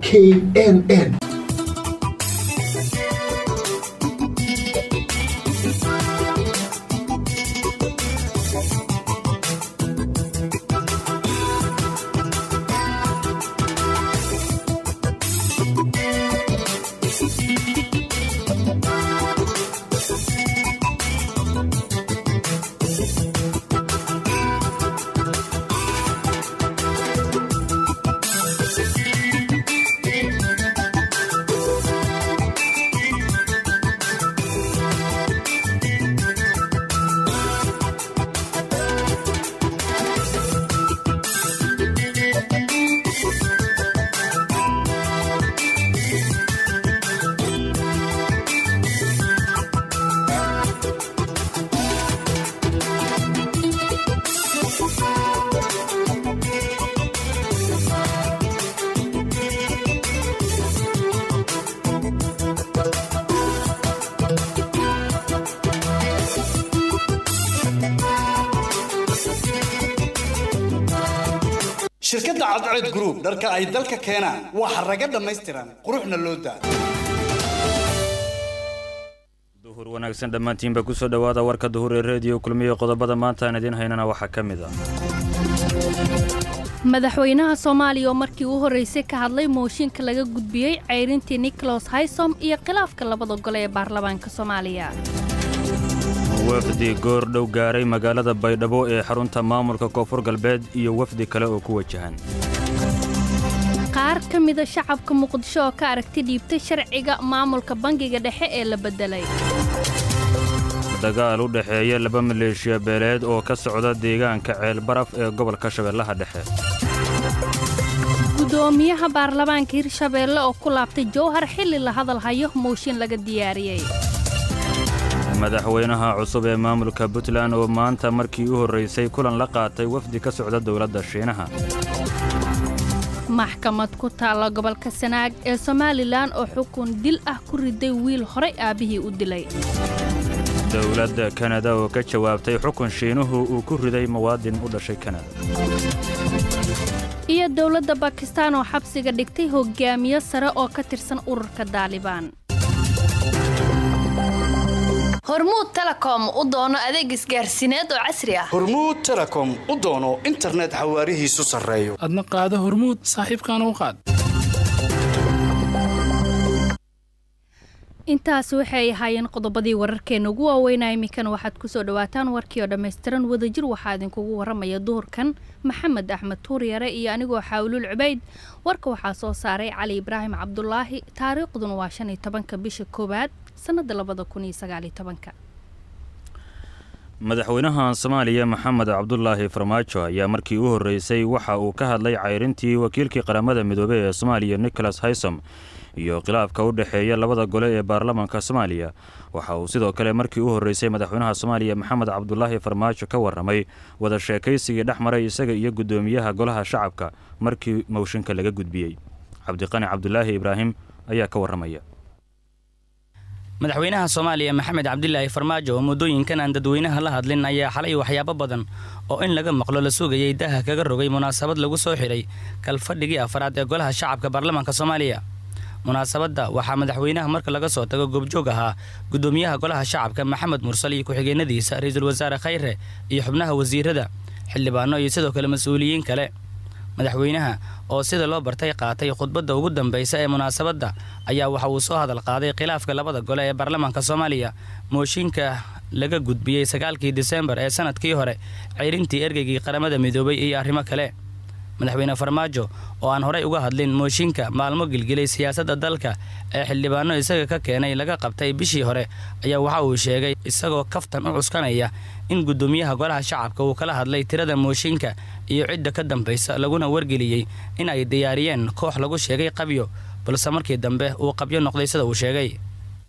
k n n shirkadda cadceed group dharka ay dalka keenaan waa xaraga dhammaystiran quruxna loo daa duhur wanaagsan dhammaantiinba ku soo dhowaada warka duhur ee reediyo kulmiye qodobada maanta aan idiin haynana waxaa ka mid ah madaxweynaha soomaaliya oo markii u horreysay ka hadlay mooshinka laga gudbiyey ceyrintii nicholas haysom iyo khilaafka labada gole ee baarlamaanka soomaaliya wafdi goordhow gaaray magaalada baydhabo ee xarunta maamulka koonfur galbeed iyo wafdi kale oo ku wajahan qaar ka mida shacabka muqdisho oo ka aragti dhiibtay sharciga maamulka bangiga dhexe ee la beddelay dagaal u dhexeeya laba maleeshiya beeleed oo ka socda deegaanka ceelbaraf ee gobolka shabeellaha dhexe gudoomiyaha baarlamaanka hirshabeelle oo ku laabtay jowhar xilli la hadal hayo mooshin laga diyaariyey madaxweynaha cusub ee maamulka puntland oo maanta markii u horraysay kulan la qaatay wafdi ka socda dowladda shiinaha maxkamad ku taalla gobolka sanaag ee somalilan oo xukun dil ah ku riday wiil horay aabbihii u dilay dowladda kanada oo ka jawaabtay xukun shiinuhu uu ku riday muwaadin u dhashay kanada iyo dowladda bakistaan oo xabsiga dhigtay hogaamiye sare oo ka tirsan ururka daalibaan hormuud telekom u doono adeeg isgaarsiineed oo casri ah hormuud telecom u doono internet xawaarihiisu sarreeyo adna qaado hormuud saaxiibkaana u qaad intaas waxay ahaayeen qodobadii wararkeenna ugu waaweynaa iminkana waxaad ku soo dhowaataan warkii oo dhammaystiran wadajir waxaa idinkugu warramaya duhurkan maxamed axmed tuuryare iyo anigoo xaawluul cubayd warka waxaa soo saaray cali ibraahim cabdulaahi taariikhduna waa shan iyo tobanka bisha koowaad sannadda labada kun iyo sagaaliyo tobanka madaxweynaha soomaaliya maxamed cabdulaahi farmaajo ayaa markii u horreysay waxa uu ka hadlay cayrintii wakiilkii qaramada midoobey ee soomaaliya nicholas haysom iyo khilaafka u dhexeeya labada gole ee baarlamaanka soomaaliya waxa uu sidoo kale markii u horreysay madaxweynaha soomaaliya maxamed cabdulaahi farmaajo ka warramay wada sheekaysigii dhex maray isaga iyo guddoomiyaha golaha shacabka markii mowshinka laga gudbiyey cabdiqani cabdulaahi ibraahim ayaa ka warramaya madaxweynaha soomaaliya maxamed cabdilaahi farmaajo oo muddooyinkan aan dadweynaha la hadlin ayaa xalay waxyaabo badan oo in laga maqlo la sugayay daha kaga rogay munaasabad lagu soo xidhay kalfadhigii afaraad ee golaha shacabka baarlamaanka soomaaliya munaasabadda waxaa madaxweynaha marka laga soo tago goobjoog ahaa guddoomiyaha golaha shacabka maxamed mursal iyo ku-xigeenadiisa ra-iisul wasaare khayre iyo xubnaha wasiirada xildhibaano iyo sidoo kale mas-uuliyiin kale madaxweynaha oo sida loo bartay qaatay khudbadda ugu dambaysa ee munaasabadda ayaa waxa uu soo hadal qaaday khilaafka labada gole ee baarlamaanka soomaaliya mooshinka laga gudbiyey sagaalkii disembar ee sanadkii hore ceyrintii ergeygii qaramada midoobay iyo arrimo kale madaxweyne farmaajo oo aan horey uga hadlin mooshinka maalmo gilgilay siyaasadda dalka ee xildhibaano isaga ka keenay laga qabtay bishii hore ayaa waxa uu sheegay isagoo kaftan u cuskanaya in guddoomiyaha golaha shacabka uu kala hadlay tirada mooshinka iyo cidda ka dambaysa laguna wargeliyey in ay diyaariyeen koox lagu sheegay qabyo balse markii dambe uu qabyo noqday sida uu sheegay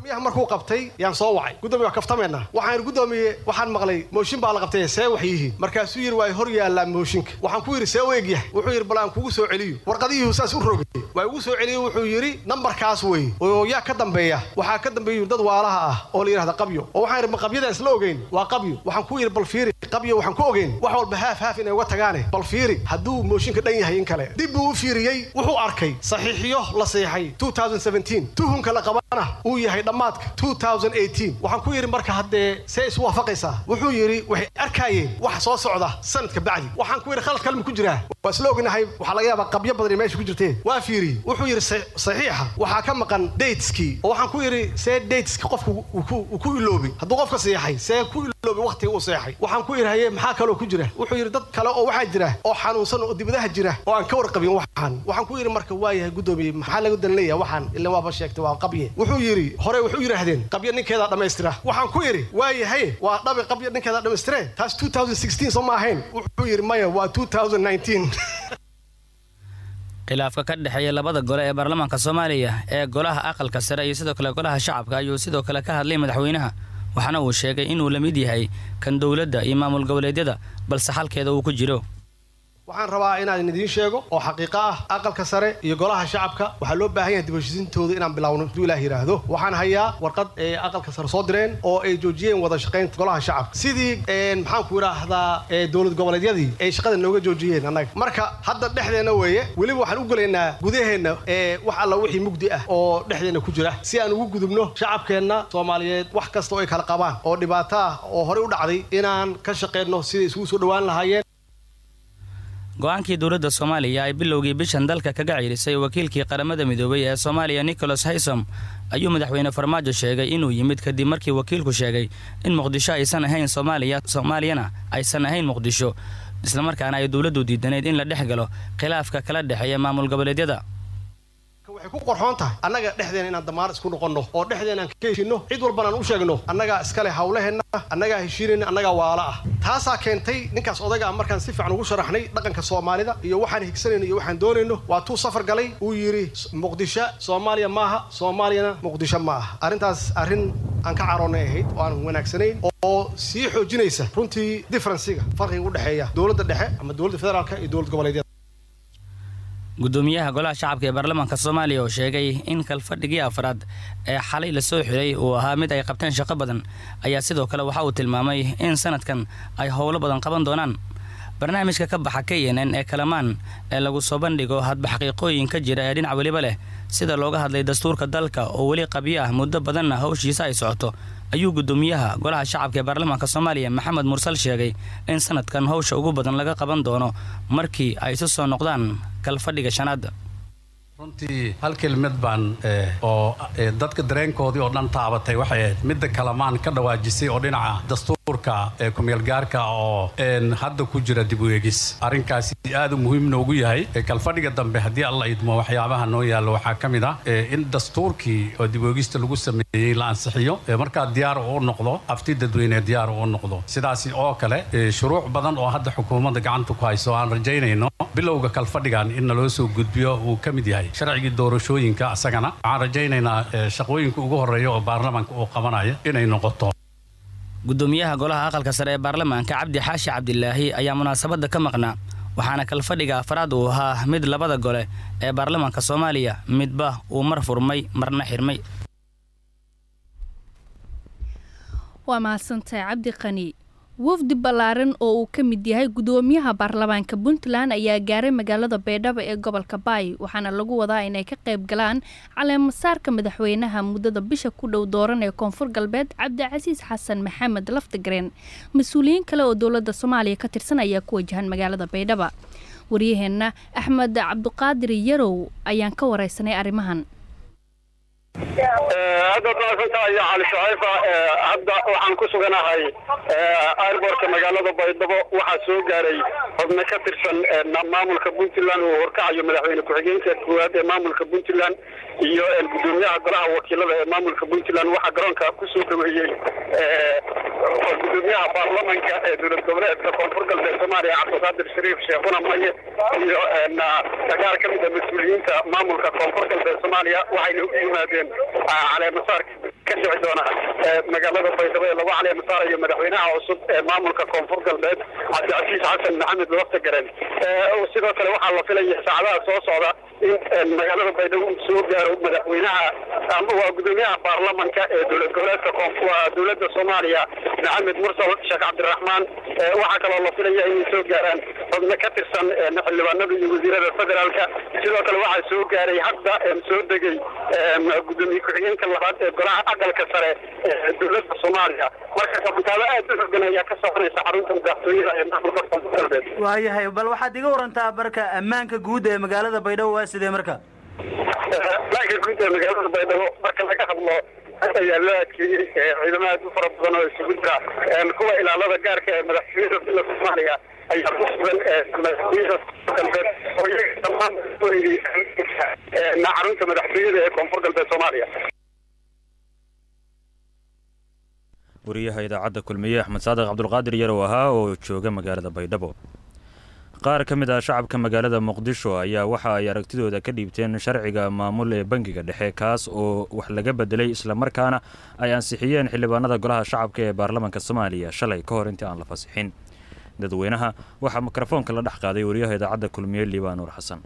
gudoomiyaha markuu qabtay yaan soo wacay gudoomiya wax kaftameena waxaan gudoomiye waxaan maqlay mooshin baa la qabtay see wax yihiin markaasuu yidhi waa hor yaallaa mooshinka waxaan ku yidhi see u egyahay wuxuu yidhi bal aan kugu soo celiyo warqadihii saas u rogay waa igu soo celiyo wuxuu yidhi nambarkaas wey oo yaa ka dambeeya waxaa ka dambeeya dad waalaha ah oo la yidhahda qabyo oo waxaan yidhi ma qabyadaan isla ogeyn waa qabyo waxaan ku yidhi bal fiiri qabyo waxaan ku ogeyn wax walba haaf haaf inay uga tagaane bal fiiri hadduu mooshinka dhan yahay in kale dib buu u fiiriyey wuxuu arkay saxiixiyo la seexay tuhunka la qabana uu yahay dhammaadka waxaan ku yidhi marka haddee see isu waafaqaysaa wuxuu yidhi waxay arkaayeen wax soo socda sanadka bacdi waxaan ku yidhi khalad kalma ku jiraa waa isla ognahay waxaa laga yaabaa qabyo badan meesha ku jirteen waa fiiriyey wuxuu yidhi saxiixa waxaa ka maqan dateskii oo waxaan ku yidhi see dateski qofku uu ku iloobi hadduu qofka seexay see ku iloobi waqtiga uu seexay waxaan ku yidhi haye maxaa kaloo ku jira wuxuu yidhi dad kale oo waxaa jira oo xanuunsan oo dibadaha jira oo aan ka warqabin waxaan waxaan ku yidhi marka waa yahay gudoomiye maxaa lagu dan leeyahay waxaan ila waaba sheegtay waa qabye wuxuu yidhi hore wuxuu yidhaahdeen qabyo ninkeedaa dhammaystira waxaan ku yidhi waa yahay waa dhabi qabyo ninkeedaa dhammaystiree taas soo ma ahayn wuxuu yidhi maya waa khilaafka ka dhexeeya labada gole ee baarlamaanka soomaaliya ee golaha aqalka sare iyo sidoo kale golaha shacabka ayuu sidoo kale ka hadlay madaxweynaha waxaana uu sheegay inuu la mid yahay kan dowladda iyo maamul goboleedyada balse xalkeeda uu ku jiro waxaan rabaa inaan idiin sheego oo xaqiiqo ah aqalka sare iyo golaha shacabka waxaa loo baahan yahay dibheshiisintooda inaan bilowno haduu ilaah yidhaahdo waxaan hayaa warqad ee aqalka sare soo direen oo ay joojiyeen wada shaqaynta golaha shacabka sidii maxaanku idhaahdaa dowlad goboleedyadii ay shaqada nooga joojiyeen annaga marka hadda dhexdeenna weeye weliba waxaan u gelaynaa gudaheenna ee wax alla wixii mugdi ah oo dhexdeenna ku jira si aan ugu gudubno shacabkeenna soomaaliyeed wax kasta oo ay kala qabaan oo dhibaato ah oo horey u dhacday inaan ka shaqaynno siday isugu soo dhowaan lahaayeen go-aankii dowladda soomaaliya ay bilowgii bishan dalka kaga ciirisay wakiilkii qaramada midoobay ee soomaaliya nicholas haysom ayuu madaxweyne farmaajo sheegay inuu yimid kadib markii wakiilku sheegay in muqdisho aysan ahayn soomaaliya soomaaliyana aysan ahayn muqdisho islamarkaana ay dowladdu diidanayd in la dhex galo khilaafka kala dhexeeya maamul goboleedyada waxay ku qorxoon tahay annaga dhexdeena inaan damaar isku noqonno oo dhexdeena aan ka heshinno cid walbana aan u sheegno annagaa iskale hawlaheenna annagaa heshiinayna annagaa waala ah taasaa keentay ninkaas odayga ah markaan si fiican ugu sharaxnay dhaqanka soomaalida iyo waxaan higsanayno iyo waxaan doonayno waa tuu safar galay uu yidhi muqdisho soomaaliya maaha soomaaliyana muqdisho ma aha arrintaas arrin aan ka caroonnay ahayd oo aan wanaagsanayn oo sii xoojinaysa runtii differensiga farqiga u dhexeeya dowladda dhexe ama dowladda federaalka iyo dowlad goboleedyada gudoomiyaha golaha shacabka ee baarlamaanka soomaaliya oo sheegay in kalfadhigii afraad ee xalay la soo xiray uu ahaa mid ay qabteen shaqo badan ayaa sidoo kale waxa uu tilmaamay in sanadkan ay howlo badan qaban doonaan barnaamijka ka baxa k n n ee kalamaan ee lagu soo bandhigo hadba xaqiiqooyin ka jira ee dhinac weliba leh sida looga hadlay dastuurka dalka oo weli qabyo ah muddo badanna hawshiisa ay socoto ayuu gudoomiyaha golaha shacabka ee baarlamaanka soomaaliya maxamed mursal sheegay in sanadkan howsha ugu badan laga qaban doono markii ay isu soo noqdaan kalfadhiga shanaad runtii hal kelmad baan oo dadka dareenkoodii oo dhan taabatay waxay ahayd midda kalamaan ka dhawaajisay oo dhinaca dastuurka ee kumeelgaarka oo hadda ku jira dib u eegis arrinkaasi aad u muhiim noogu yahay kalfadhiga dambe haddii alla idmo waxyaabaha noo yaallo waxaa ka mid ah in dastuurkii oo dib u eegista lagu sameeyey la ansixiyo markaa diyaar uu noqdo afti dadweyne diyaar uu noqdo sidaasi oo kale shuruuc badan oo hadda xukuumadda gacanta ku hayso aan rajaynayno bilowga kalfadhigan in naloo soo gudbiyo uu ka mid yahay sharcigii doorashooyinka asagana waxaan rajaynaynaa shaqooyinka ugu horreeya oo baarlamaanka uu qabanayo inay noqoto gudoomiyaha golaha aqalka sare ee baarlamaanka cabdi xaashi cabdilaahi ayaa munaasabadda ka maqnaa waxaana kalfadhiga afraad uu ahaa mid labada gole ee baarlamaanka soomaaliya midba uu mar furmay marna xirmay waa mahadsantahay cabdi qani wafdi ballaaran oo uu ka mid yahay gudoomiyaha baarlamaanka puntland ayaa gaaray magaalada baydhabo ee gobolka baay waxaana lagu wadaa inay ka qayb galaan caleemasaarka madaxweynaha muddada bisha ku dhow dooran ee koonfur galbeed cabdicasiis xasan maxamed laftigareen mas-uuliyiin kale oo dowladda soomaaliya ka tirsan ayaa ku wajahan magaalada baydhaba waryaheenna axmed cabdiqaadir yarow ayaan ka wareysanay arrimahan aad baad mahadsantahay cali shacayfa hadda waxaan ku suganahay airbortka magaalada baydhabo waxaa soo gaaray xubno ka tirsan maamulka puntland uu horkacayo madaxweyne ku-xigeenka koowaad ee maamulka puntland iyo gudoomiyaha golaha wakiilada ee maamulka puntland waxaa garoonka kusoo dhaweeyey gudoomiyaha baarlamanka ee dowlad goboleedka koonfur galbeed soomaaliya cabdiqaadir shariif sheekhuna maye iyo sagaal ka mid a mas-uuliyiinta maamulka koonfur galbeed soomaaliya waxayna u yimaadeen caleemasaarka ka dhici doona magaalada baydhabo ee lagu caliya masaarayo madaxweynaha cusub ee maamulka koonfur galbeed cabdicasiis xasan maxamed lafta garen sidoo kale waxaa la filaya saacadaha soo socda in magaalada baydhabo uu soo gaaro madaxweynaha ama waa gudoomiyaha baarlamanka ee dowlad goboleedka koonfur dowladda soomaaliya maxamed mursal sheekh cabdiraxmaan waxaa kaloo la filaya inay soo gaaraan xubno ka tirsan xildhibaanada iyo wasiirada federaalka sidoo kale waxaa soo gaaray hadda soo degay gudoomiye ku-xigeenka labaad ee golaha aqalka sare ee dowladda soomaaliya marka kabitaabo aad u xogan ayaa ka soconaysa xarunta madaxtooyada ee maamulka koonfur galbeed waayahay bal waxaad iga warantaa marka ammaanka guud ee magaalada baydhabo waa sidee marka ammaanka guud ee magaalada baydhabo marka laga hadlo ayaa loo adkeeyey ciidamo aad u fara badan oo isugu jira kuwa ilaalada gaarka ee madaxtooyada dowladda soomaaliya ayaa ku sugan madaxtooyada galbeed oo iyaga dhammaan xarunta madaxtooyada ee koonfur galbeed soomaaliya wariyaha idaacadda kulmiye axmed saadiq cabdulqaadir yarow ahaa oo jooga magaalada baydhabo qaar ka mid ah shacabka magaalada muqdisho ayaa waxa ay aragtidooda ka dhiibteen sharciga maamul ee bangiga dhexe kaas oo wax laga bedelay islamarkaana ay ansixiyeen xildhibaanada golaha shacabka ee baarlamaanka soomaaliya shalay ka hor intii aan la fasixin dadweynaha waxaa mikrofoonka la dhex qaaday wariyaha idaacadda kulmiye liibaan nuur xasan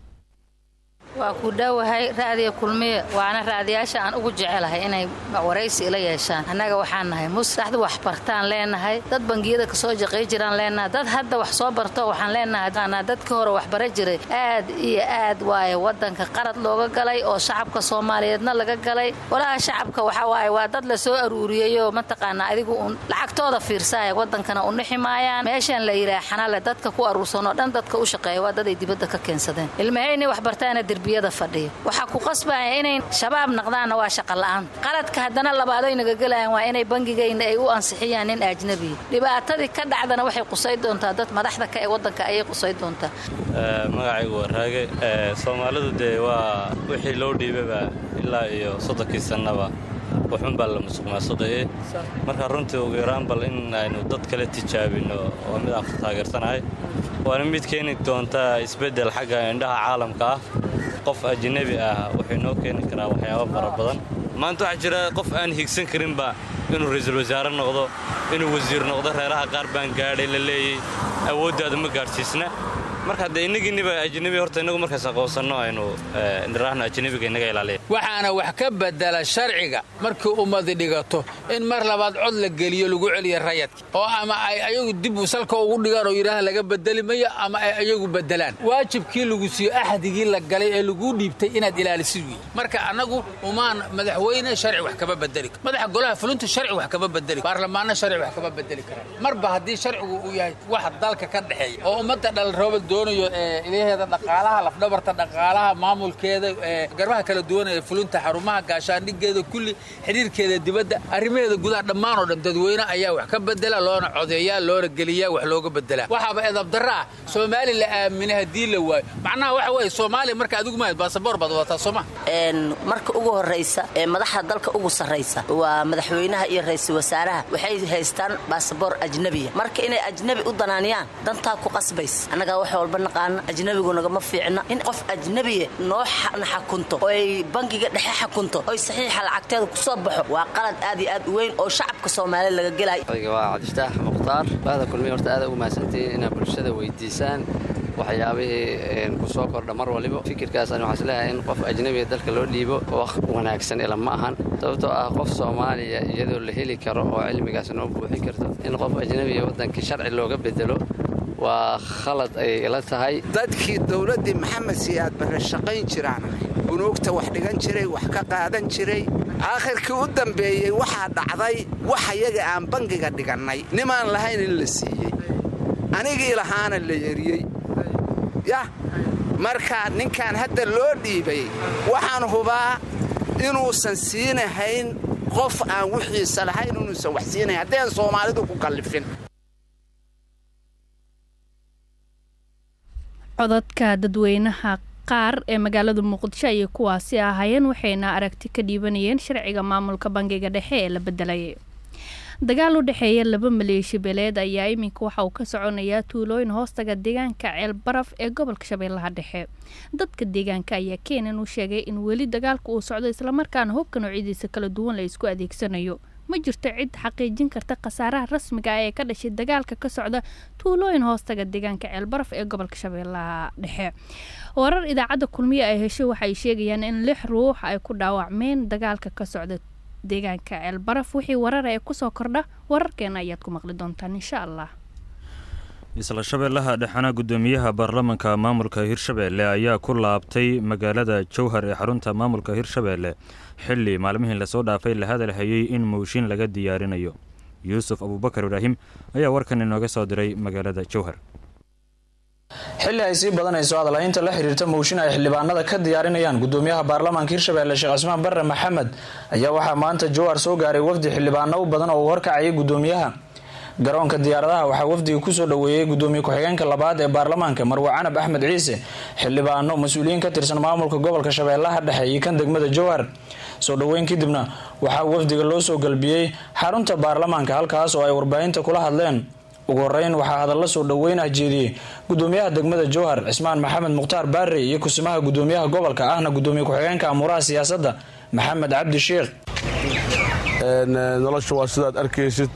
waa ku dhowahay raadiya kulmiye waana raadiyaasha aan ugu jecelahay inay waraysi ila yeeshaan annaga waxaan nahay musdaxda wax bartaan leenahay dad bangiyada kasoo jaqay jiraan leenahay dad hadda wax soo barto waxaan leenahay dadkii hore wax bara jiray aad iyo aad waaye wadanka qarad looga galay oo shacabka soomaaliyeedna laga galay walaha shacabka waxa waaye waa dad la soo aruuriyeyoo mataqaanaa adigu un lacagtooda fiirsaaya wadankana unixi maayaan meeshan la yidhaah xanale dadka ku aruursan oo dhan dadka u shaqeeya waa dad ay dibadda ka keensadeen ilmahaynay wax bartaana fadhiya waxaa ku qasbaya inay shabaab naqdaanna waa shaqa la'aan qaladka haddana labaadoy naga gelayaan waa inay bangigayna ay u ansixiyaan nin ajnabiya dhibaatadii ka dhacdana waxay qusay doontaa dad madaxda ka ee waddanka ayay qusay doontaa magacaygu waa raage soomaalidu dee waa wixii loo dhiibaba ilaa iyo soddonkii sannaba waxun baa la musuqmaasuqaye marka runtii ugu yaraan bal in aynu dad kale tijaabinno oo mid aan ku taageersanahay waana mid keeni doontaa isbeddel xagga indhaha caalamka ah qof ajnabi ah wuxuu inoo keeni karaa waxyaabo fara badan maanta waxaa jira qof aan higsan karinba inuu ra'iisul wasaare noqdo inuu wasiir noqdo reeraha qaar baan gaadhay la leeyey awooddaada ma gaadhsiisna marka haddee innagiinniba ajnabi horta innagu markaas aqoonsanno aynu niraahno ajnabiga innaga ilaaliya waxaana wax ka bedela sharciga markii ummadi dhigato in mar labaad cod la geliyo lagu celiya rayadka oo ama ay ayagu dib salka ugu dhigaan oo yidhaah laga bedeli mayo ama ay ayagu bedelaan waajibkii lagu siiyo axdigii la galay ee laguu dhiibtay inaad ilaalisid wiy marka annagu umaan madaxweyne sharci wax kama bedeli karo madaxa golaha fulinta sharci wax kama bedeli baarlamaanna sharci wax kama bedeli karaan marba haddii sharcigu uu yahay wax dalka ka dhexeeya oo ummadda dhalroobal doonayo ilaheeda dhaqaalaha lafdhabarta dhaqaalaha maamulkeeda garbaha kala duwan ee fulinta xarumaha gaashaandhigeeda kulli xidhiirkeeda dibadda arrimaheeda gudaha dhammaan oo dhan dadweyne ayaa wax ka bedela loona codeeyaa loona geliyaa wax looga bedelaa waxaaba edabdarra ah soomaali la aaminay haddii la waayo macnaha waxa weeye soomaaliya marka adigu mahayd baasaboor baad wataa sooma marka ugu horraysa ee madaxda dalka ugu sarraysa waa madaxweynaha iyo ra'iisul wasaaraha waxay haystaan baasaboor ajnebiya marka inay ajnebi u danaaniyaan dantaa ku qasbays annagaa wax walba naqaana ajnebigu nagama fiicna in qof ajnebiya noo xakunto oo ay bangiga dhexe xakunto oy saxiixa lacagteeda ku soo baxo waa qalad aad iyo aad u weyn oo shacabka soomaaliya laga gelayo waa cabdiftaax mukhtaar bahda kulmiye horta aad ugu mahadsantihiin inaad bulshada weydiisaan waxyaabihii ku soo kordha mar waliba fikirkaas ani waxaan isleeyahay in qof ajnabiga dalka loo dhiibo wax wanaagsan ila ma ahan sababtoo ah qof soomaaliya iyadoo la heli karo oo cilmigaas noo buuxin karto in qof ajnabiga waddankii sharci looga bedelo waa khalad ay ila tahay dadkii dowladdii maxamed siyaad barre shaqayn jiraan bunuugta wax dhigan jiray wax ka qaadan jiray aakhirkii u dambeeyey waxaa dhacday wax iyaga aan bangiga dhigannay nimaan lahayn in la siiyey anigii lahaana la yeriyey yah marka ninkan hadda loo dhiibay waxaan hubaa inuusan siinahayn qof aan wixiisa lahayn inuusan wax siinahayn haddeen soomaalidu ku kallifin codadka dadweynaha qaar ee magaalada muqdisho ayay kuwaasi ahaayeen waxayna aragti ka dhiibanayeen sharciga maamulka bangiga dhexe ee la bedelayay dagaal u dhexeeya laba maleeshi beeleed ayaa iminka waxa uu ka soconayaa tuulooyin hoostaga deegaanka ceelbaraf ee gobolka shabeellaha dhexe dadka deegaanka ayaa keenan u sheegay in weli dagaalka uu socdo islamarkaana hubka noocyadiisa kala duwan la isku adeegsanayo ma jirto cid xaqiijin karta khasaaraha rasmiga ah ee ka dhashay dagaalka ka socda tuulooyin hoostaga deegaanka ceelbaraf ee gobolka shabeellaha dhexe warar idaacadda kulmiye ay heshay waxay sheegayaan in lix ruux ay ku dhaawacmeen dagaalka ka socda deegaanka ceelbaraf wixii warar ee kusoo kordha wararkeena ayaad ku maqli doontaan insha allah isla shabeellaha dhexena guddoomiyaha baarlamanka maamulka hirshabeelle ayaa ku laabtay magaalada jowhar ee xarunta maamulka hirshabeelle xilli maalmihii lasoo dhaafay la hadalhayay in mooshin laga diyaarinayo yuusuf abuubakar ibraahim ayaa warkan inooga soo diray magaalada jowhar xilli ay sii badanayso hadalhaynta la xiriirta mooshin ay xildhibaanada ka diyaarinayaan gudoomiyaha baarlamaanka hirshabeelle sheekh cismaan barre maxamed ayaa waxaa maanta jowhar soo gaaray wafdi xildhibaano u badan oo uu horkacayay gudoomiyaha garoonka diyaaradaha waxaa wafdiga kusoo dhoweeyey gudoomiye ku-xigeenka labaad ee baarlamaanka marwe canab axmed ciise xildhibaano mas-uuliyiin ka tirsan maamulka gobolka shabeellaha dhexe iyo kan degmada jowhar soo dhoweyn kadibna waxaa wafdiga loo soo galbiyey xarunta baarlamaanka halkaas oo ay warbaahinta kula hadleen ugu horeyn waxaa hadalla soo dhoweyn ah jeediyey gudoomiyaha degmada jowhar cismaan maxamed mukhtaar baare iyo kusimaha gudoomiyaha gobolka ahna gudoomiye ku-xigeenka amuuraha siyaasadda maxamed cabdi sheekh nolosha waa sidaad arkaysid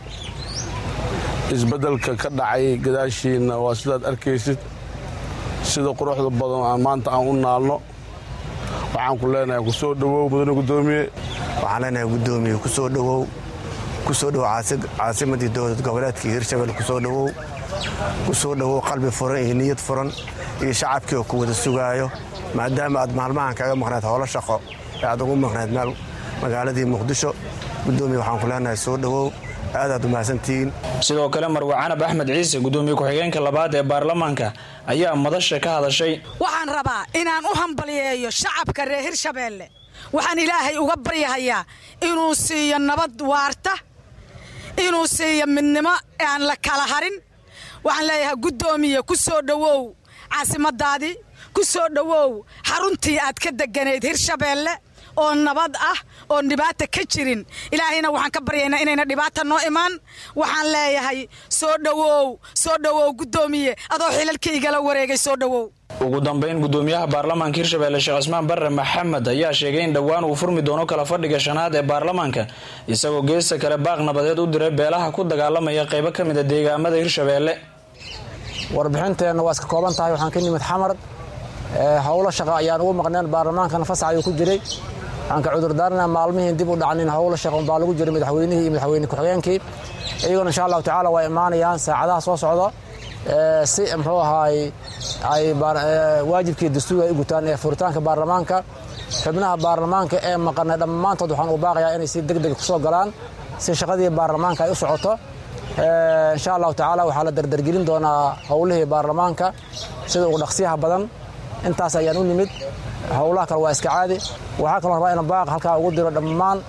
isbeddelka ka dhacay gadaashiinna waa sidaad arkaysid sida quruxda badan aan maanta aan u naalno waxaan ku leenahay ku soo dhowow mudane gudoomiye waxaan leenahay gudoomiye ku soo dhowow ku soo dhowow caasimadii dowlad goboleedkii hirshabelle ku soo dhowow ku soo dhowow qalbi furan iyo niyad furan iyo shacabkii oo ku wada sugaayo maadaama aad maalmahan kaga maqnayd howlo shaqo ee aad ugu maqnayd meel magaaladii muqdisho gudoomiye waxaan ku leenahay soo dhowow aadaad u mahadsantihiin sidoo kale marwe canab axmed ciise gudoomiye ku-xigeenka labaad ee baarlamaanka ayaa madasha ka hadashay waxaan rabaa inaan u hambaliyeeyo shacabka reer hirshabeelle waxaan ilaahay uga baryahayaa inuu siiyo nabad waarta inuu siiyo midnimo aan la kala harin waxaan leeyahay guddoomiye ku soo dhowow caasimadaadii ku soo dhowow xaruntii aad ka deganayd hirshabeelle oo nabad ah oon dhibaata ka jirin ilaahayna waxaan ka baryaynaa inayna dhibaata noo imaan waxaan leeyahay soo dhowow soo dhowow guddoomiye adoo xilalkaygala wareegay soo dhowow ugu dambeyn gudoomiyaha baarlamaanka hirshabeelle sheekh cismaan barre maxamed ayaa sheegay in dhowaan uu furmi doono kala fadhiga shanaad ee baarlamaanka isagoo geesta kale baaq nabadeed u diray beelaha ku dagaalamaya qaybo ka mid a deegaamada hirshabeelle warbixinteenna waa iska kooban tahay waxaan ka nimid xamar howlo shaqa ayaan ugu maqneen baarlamaankana fasax ayuu ku jiray waxaan ka cudurdaarana maalmihiin dib u dhacnin howlo shaqa unbaa lagu jiray madaxweynihii iyo madaxweyne ku-xigeenkii iyaguna insha allahu tacaala waa imaanayaan saacadaha soo socda si muxuu ahaay ay waajibkii dastuurga ay u gutaan ee furitaanka baarlamaanka xubnaha baarlamaanka ee maqanay dhammaantood waxaan ugu baaqayaa inay si deg deg kusoo galaan si shaqadii baarlamaanka ay u socoto insha allahu tacaala waxaa la dardargelin doonaa howlihii baarlamaanka sida ugu dhaqsiyaha badan intaas ayaan u nimid howlaha kale waa iska caadi waxaa kaloo rabaa ina baaq halkaa ugu diro dhammaan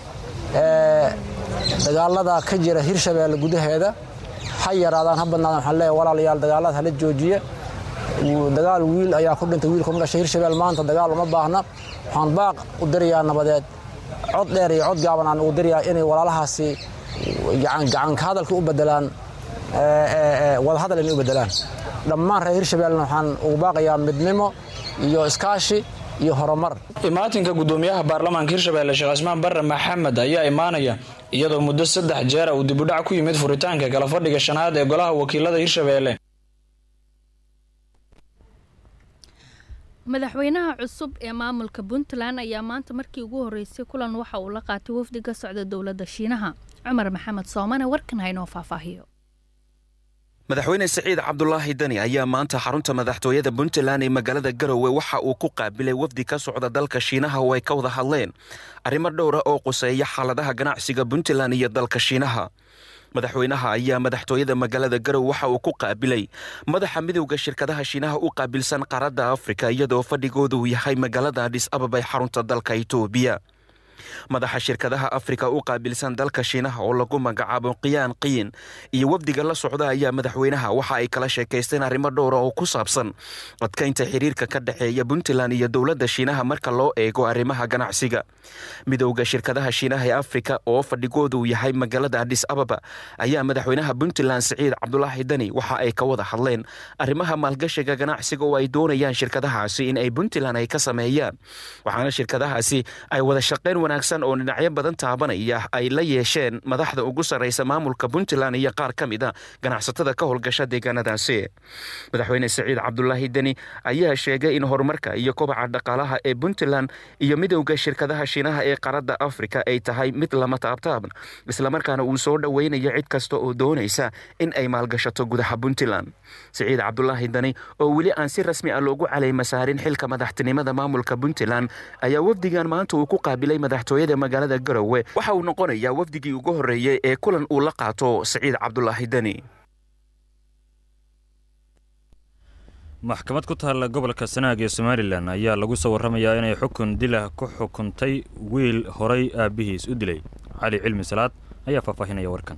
dagaalada ka jira hirshabeelle gudaheeda ha yaraadaan ha badnaadaan waxaan leeyahay walaalayaal dagaalada hala joojiye dagaal wiil ayaa ku dhintay wiil kuma dhashay hirshabeel maanta dagaal uma baahna waxaan baaq u dirayaa nabadeed cod dheer iyo cod gaaban aan ugu dirayaa inay walaalahaasi gacanka hadalka u bedelaan wadahadal inay u bedelaan dhammaan reer hirshabeellena waxaan ugu baaqayaa midnimo iyo iskaashi iyo horumar imaatinka gudoomiyaha baarlamaanka hirshabeelle sheekh cismaan barre maxamed ayaa imaanaya iyadoo muddo saddex jeera uu dibudhac ku yimid furitaanka kala fadhiga shanaad ee golaha wakiilada hirshabeelle madaxweynaha cusub ee maamulka puntland ayaa maanta markii ugu horeysay kulan waxa uu la qaatay wafdi ka socda dowladda shiinaha cumar maxamed soomane warkan haynoo faahfaahiyo madaxweyne siciid cabdulaahi dani ayaa maanta xarunta madaxtooyada puntland ee magaalada garowe waxa uu ku qaabilay wafdi ka socda dalka shiinaha oo ay ka wada hadleen arrimo dhowra oo quseeya xaaladaha ganacsiga puntland iyo dalka shiinaha madaxweynaha ayaa madaxtooyada magaalada garowe waxa uu ku qaabilay madaxa midowda shirkadaha shiinaha u qaabilsan qaaradda afrika iyadoo fadhigoodu yahay magaalada adhis ababa ee xarunta dalka itoobiya madaxa shirkadaha afrika u qaabilsan dalka shiinaha oo lagu magacaabo qiyaan qiyin iyo wafdiga la socda ayaa madaxweynaha waxa ay kala sheekaysteen arrimo dhowra oo ku saabsan adkaynta xiriirka ka dhexeeya puntland iyo dowladda shiinaha marka loo eego arrimaha ganacsiga midowda shirkadaha shiinaha ee afrika oo fadhigoodu yahay magaalada adis ababa ayaa madaxweynaha puntland siciid cabdulaahi dani waxa ay ka wada hadleen arrimaha maalgashiga ganacsiga oo ay doonayaan shirkadahaasi in ay puntland ay ka sameeyaan waxaana shirkadahaasi ay wada shaqayn wanaagsan oo dhinacyo badan taabanaya ay la yeesheen madaxda ugu sarreysa maamulka puntland iyo qaar ka mid a ganacsatada ka howlgasha deegaanadaasi madaxweyne siciid cabdulaahi deni ayaa sheegay in horumarka iyo kobaca dhaqaalaha ee puntland iyo midowda shirkadaha shiinaha ee qaarada afrika ay tahay mid lama taabtaaban islamarkaana uu soo dhoweynayo cid kasta oo doonaysa in ay maalgashato gudaha puntland siciid cabdulaahi dani oo weli aan si rasmi ah loogu caleyma saarin xilka madaxtinimada maamulka puntland ayaa wafdigan maanta uu ku qaabilay madaxtooyada magaalada garowe waxa uu noqonayaa wafdigii ugu horreeyey ee kulan uu la qaato siciid cabdulaahi deni maxkamad ku taalla gobolka sanaag ee somalilan ayaa lagu soo warramayaa inay xukun dilah ku xukuntay wiil horay aabbihiis u dilay cali cilmi salaad ayaa faahfaahinaya warkan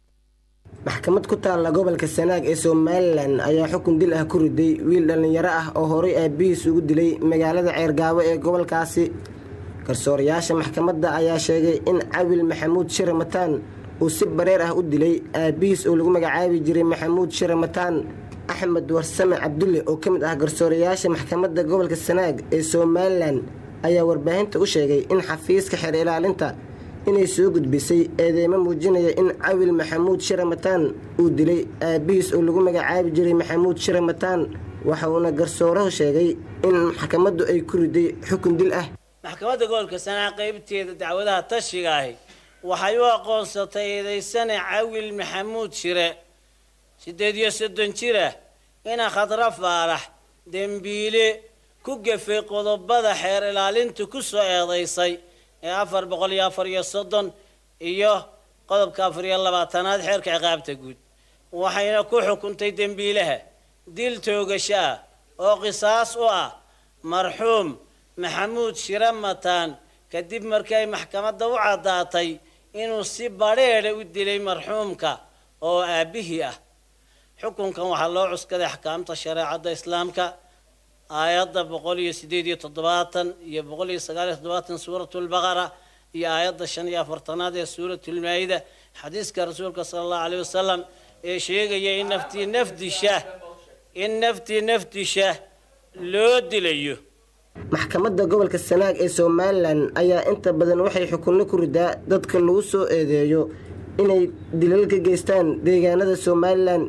maxkamad ku taalla gobolka sanaag ee somalilan ayaa xukun dil ah ku riday wiil dhallinyaro ah oo horay aabbihiis ugu dilay magaalada ceergaabo ee gobolkaasi garsoorayaasha maxkamadda ayaa sheegay in cawil maxamuud shire mataan uu si bareer ah u dilay aabbihiis oo lagu magacaabi jiray maxamuud shire mataan axmed warsame cabdulle oo ka mid ah garsoorayaasha maxkamadda gobolka sanaag ee somalilan ayaa warbaahinta u sheegay in xafiiska xeer ilaalinta inay soo gudbisay eedeymo muujinaya in cawil maxamuud shire mataan uu dilay aabbihiis oo lagu magacaabi jiray maxamuud shire mataan waxa uuna garsoorahu sheegay in maxkamaddu ay ku riday xukun dil ah maxkamadda gobolka sanaag qaybteeda dacwadaha tashiga ahi waxay u aqoonsatay eedeysane cawil maxamuud shire siddeed iyo soddon jir ah ina khadra faarax dembiile ku gafay qodobada xeer ilaalintu ku soo eedaysay ee afar boqol iyo afar iyo soddon iyo qodobka afar iyo labaatanaad xeerka ciqaabta guud waxayna ku xukuntay dembiilaha dil toogasho ah oo qisaas u ah marxuum maxamuud shire mataan kadib markii ay maxkamadda u caddaatay inuu si badheedha u dilay marxuumka oo aabbihii ah xukunkan waxaa loo cuskaday axkaamta shareecadda islaamka aayadda boqol iyo sideed iyo toddobaatan iyo boqol iyo sagaal iyo toddobaatan suuratulbaqara iyo aayadda shan iyo afartanaad ee suuratulmaayida xadiiska rasuulka sala allahu caleyhi wasalam ee sheegaya in naftii nafdisha in naftii nafdisha loo dilayo maxkamadda gobolka sanaag ee somalilan ayaa inta badan waxay xukunno ku ridaa dadka lagu soo eedeeyo inay dilal ka geystaan deegaanada somalilan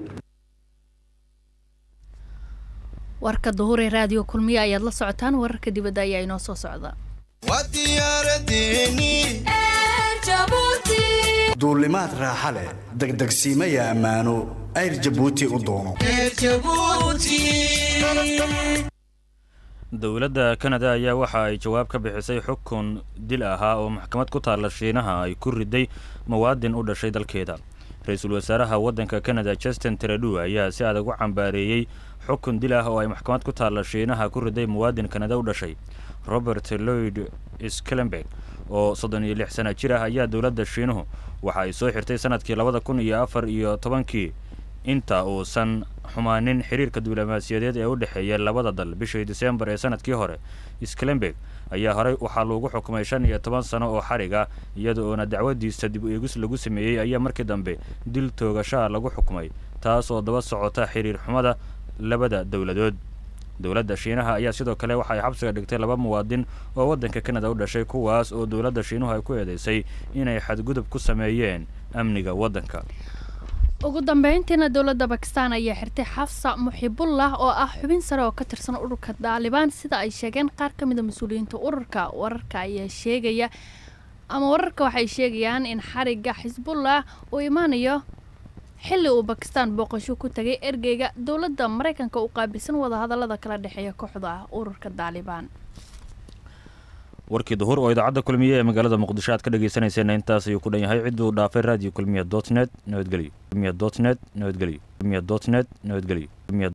warka duhure raadiyo kulmiye ayaad la socotaan wararka dibadda ayaa inoo soo socda duulimaad raaxa leh degdegsiimaya ammaano ayr jabuuti u doono dowladda kanada ayaa waxa ay jawaab ka bixisay xukun dil ahaa oo maxkamad ku taalla shiinaha ay ku riday muwaadin u dhashay dalkeeda ra-iisul wasaaraha waddanka kanada justin tredu ayaa si adag u cambaareeyey xukun dil ah oo ay maxkamad ku taalla shiinaha ku riday muwaadin kanada u dhashay robert lloyd skelenberg oo soddon iyo lix sana jir ah ayaa dowladda shiinuhu waxa ay soo xirtay sanadkii labada kun iyo afar iyo tobankii inta uusan xumaanin xiriirka diblomaasiyadeed ee u dhexeeya labada dal bishii diseembar ee sanadkii hore skelenberg ayaa horey waxaa lagu xukumay shan iyo toban sano oo xarig ah iyada oona dacwadiisa dib u eegis lagu sameeyey ayaa markii dambe dil toogashaa lagu xukumay taas oo daba socota xiriir xumada labada dowladood dowladda shiinaha ayaa sidoo kale waxa ay xabsiga dhigtay laba muwaadin oo waddanka kanada u dhashay kuwaas oo dowladda shiinuhu ay ku eedeysay inay xadgudub ku sameeyeen amniga waddanka ugu dambeyntiina dowladda bakistan ayaa xirtay xafsa muxibullah oo ah xubin sare oo ka tirsan ururka daalibaan sida ay sheegeen qaar ka mida mas-uuliyiinta ururka wararka ayaa sheegaya ama wararka waxay sheegayaan in xariga xisbullah uu imaanayo xilli uu bakistan booqasho ku tagay ergeyga dowladda maraykanka u qaabilsan wadahadalada kala dhexeeya kooxda ururka daalibaan warkii duhur oo idaacadda kulmiye ee magaalada muqdisho aad ka dhegeysanayseena intaas ayuu ku dhan yahay cidduu dhaafay radio kulmiya dot net nabadgelyo kulmiya dot net nabadgelyo kulmiya dot net nabadgelyo